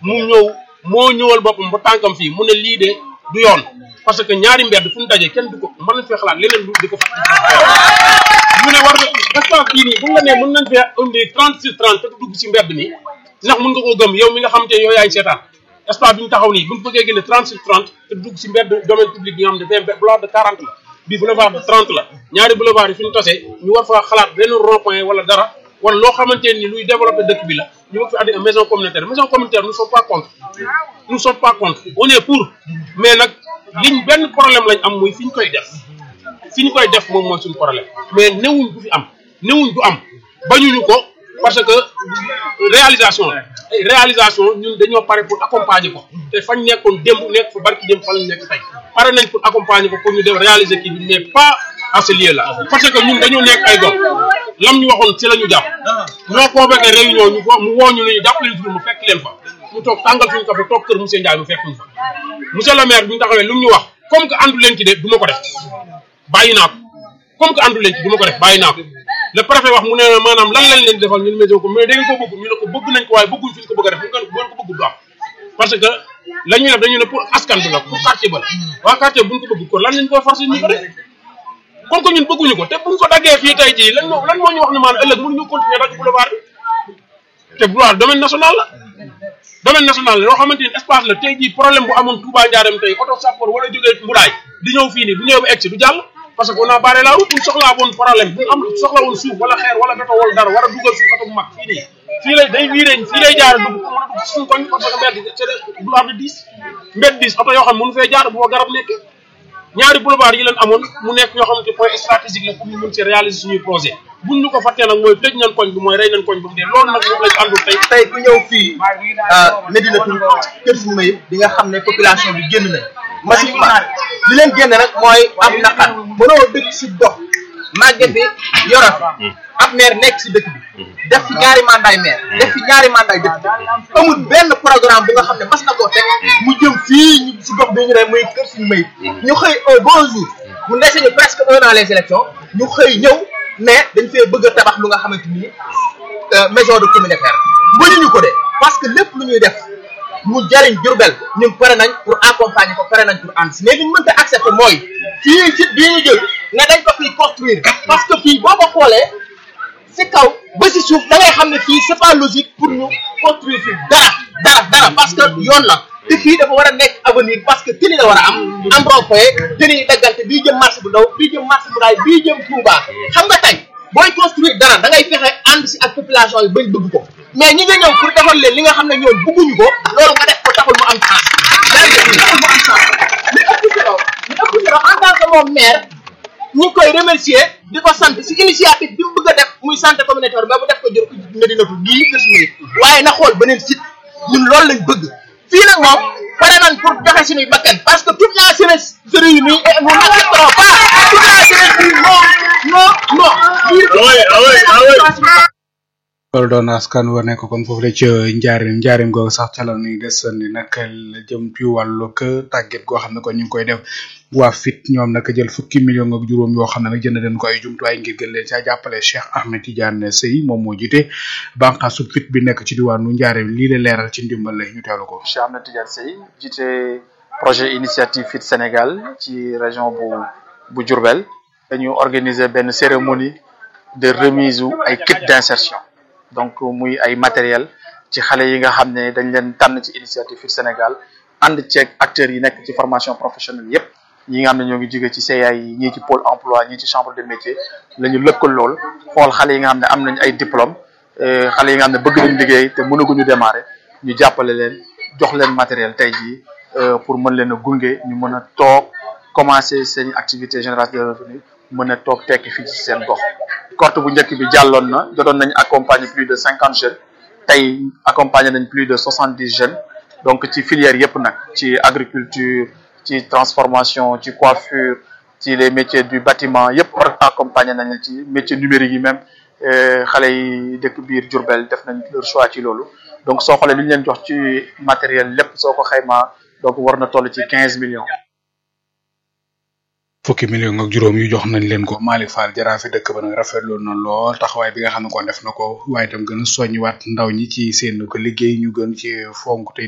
mu ñëw moo ñëwal boppam ba tànkam fii mu ne lii de du yoon parce que ñaari mbedd fu ñu dajee kenn du ko mën nañ fee xalaat leneen lu di ko fàttali mu ne war na espace bii nii bu nga nee mën nañ fee indi 30 sur 30 te du dugg ci mbedd mi ndax mën nga koo gëm yow mi nga xam te yow yaay seetaan espace bi ñu taxaw nii bu ñu bëggee génne 30 sur 30 te du dugg ci mbedd domaine public bi nga xam ne vingt boulevard de 40 la bii boulevard de 30 la ñaari boulevard yi fi ñu tosee ñu war faa xalaat benn rond point wala dara wala loo xamante ni luy développer dëkk bi la ñu bëgg fi andi maison communautaire maison communautaire nous sommes pas contre nous sommes pas contre on est pour mais nag liñ benn problème lañ am muy fi ñu koy def fi ñu koy def moom mooy suñu problème mais newuñ du fi am newuñ du am bañuñu ko parce que réalisation la réalisation ñun dañoo pare pour accompagner ko te fañ nekkoon démb nekk fa barki démb fa lañ nekk tey pare nañ pour accompagner ko pour ñu def réaliser kii bi mais pas à ce lieu là parce que ñun dañoo nekk ay doom lam ñu waxoon ci la ñu jàpp ñoo convoqué réunion ñu mu woo ñu ne ñu jàpp leen fi mu fekk leen fa mu toog tàngal suñu café toog kër monsieur Ndiaye mu fekk ñu fa monsieur le maire bi ñu taxawee lu mu ñu wax comme que àndu leen ci de du ma ko def bàyyi naa ko comme que àndu leen ci du ma ko def bàyyi naa ko le préfet wax mu ne maanaam lan lañ leen defal ñun maison ko mais da ngeen ko bëgg ñu ne ko bëgg nañ ko waaye bëgguñ fi ñu ko bëgg a def bu ngeen ko bëgg du am parce que la ñuy def dañu ne pour askan bi la pour quartier ba la waa quartier buñ ko bëgg ko lan lañ ko forcé ñu ko def comme que ñun bëgguñu ko te buñ ko daggee fii tey jii lan moo lan moo ñu wax ne maanaam ëllëg mënuñu continuer dagg boulevard bi te boulevard domaine national la domaine national la loo xamante ni espace la tey jii problème bu amoon Touba Ndiarème tey oto sappoor wala jógee Mbudaay di ñëw fii nii bu ñëwee ba egg si du jàll parce que on a barré la route bu ñu soxlaa woon problème bu ñu am soxla woon suuf wala xeer wala béton wala dara war a dugal suuf oto bu mag fii nii fii lay day wiiree fii lay jaar dugg mën a dugg si suñu koñ parce que mbedd c'est boulevard de 10 mbedd 10 oto yoo xam mënu fee jaar bu fa garab nekkee ñaari boulevard yi leen amoon mu nekk yoo xamante point stratégique la pour ñu mën ci réaliser suñuy projet buñ ñu ko fàttee nag mooy tëj nañ koñ bi mooy rey nañ koñ bi mu dee loolu nag moom lañ àndul tey tey ku ñëw fii Medina Tour kër suñu mayib di nga xam ne population bi génn nañ massivement li leen génn rek mooy am naqar mënoo dëkk si dox màgget bi yoro fi ab maire nekk si dëkk bi def fi ñaari mandat maire def fi ñaari mandat dëkk bi amul benn programme bu nga xam ne mas na koo teg mu jëm fii ñu si gox bi ñu ne muy kër suñu mayib ñu xëy un bon jour mu ndese ñu presque un an les élections ñu xëy ñëw ne dañ fee bëgg a tabax lu nga xamante ni maison de communautaire mënuñu ko de parce que lépp lu ñuy def mu jariñ Jurbel ñun pare nañ pour accompagner ko pare nañ pour ànd si mais li ñu mënta accepter mooy fii ci bii ñu jël ne dañ ko fii construire parce que fii boo ko xoolee si kaw ba si suuf da ngay xam ne fii c'est pas logique pour ñu construire fii dara dara dara parce que yoon la te fii dafa war a nekk avenir parce que tëli la war a am am rond-point tëli yi daggante bii jëm marché bu ndaw bii jëm marché bu ndaay bii jëm Touba xam nga tey booy construire dara da ngay fexe ànd si ak population yi bañ bëgg ko mais ñi nga ñëw pour defal leen li nga xam ne ñoom bëgguñu ko loolu nga def ko taxul mu am chance yaa ngi taxul mu am chance li ëpp solo li ëpp solo en tant que moom maire ñu ngi koy remercier di ko sant si initiative bi mu bëgg a def muy santé communautaire mais bu def ko jël ko Medina Tour gii kër si waaye na xool beneen site ñun loolu lañ bëgg fii nag moom pare nañ pour joxe suñuy bakkan parce que toute la jeunesse se réunit et nous n'accepterons pas toute la jeunesse dit non non non. loolu doon askan wa nekk kon foofu la ca njaarim njaarim googu sax ca la ñuy desandi nag la jëm ci wàllu tàgget goo xam ne kon ñu ngi koy def waa fit ñoom nag jël fukki million ak juróom yoo xam ne nag jënd den ko ay jumtuwaay ngir gën leen caa jàppale Cheikh Ahmed Tidiane Sey moom moo jiite bànqaasu fit bi nekk ci diwaanu njaarim lii la leeral ci ndimbal la ñu teelu ko. Cheikh Ahmed Tidiane Sey jiite projet initiative fit Sénégal ci région bu bu Diourbel dañu organiser benn cérémonie de remise u ay kit d'insertion donc muy ay matériel ci xale yi nga xam ne dañ leen tànn ci initiative fit Sénégal ànd ceeg acteurs yi nekk ci formation professionnelle yépp ñi nga xam ne ñoo ngi jóge ci CA yi ñii ci pôle emploi ñii ci chambre de métier la ñu lëkkal lool xool xale yi nga xam ne am nañ ay diplôme xale yi nga xam ne bëgg nañ liggéey te mënaguñu démarrer ñu jàppale leen jox leen matériel tey jii pour mën leen a gunge ñu mën a toog commencer seen activité génératrice de revenu mën a toog tekki fii ci seen gox corte bu njëkk bi jàlloon na jotoon nañ accompagner plus de cinquante jeunes tey accompagner nañ plus de soixante dix jeunes donc ci filière yépp nag ci agriculture ci transformation ci coiffure ci les métiers du bâtiment yépp accompagner nañ ci métier numérique yi même xale yi dëkk biir Diourbel def nañ leur choix ci loolu donc soo xoolee li ñu leen jox ci matériel lépp soo ko xaymaa donc war na toll ci quinze millions fukki million ak juróom yu jox nañ leen ko Malick Fall jaraafi dëkk ba nag rafetlu na lool taxawaay bi nga xam ne kon def na ko waaye itam gën a soññiwaat ndaw ñi ci seen ko liggéey ñu gën ci fonk te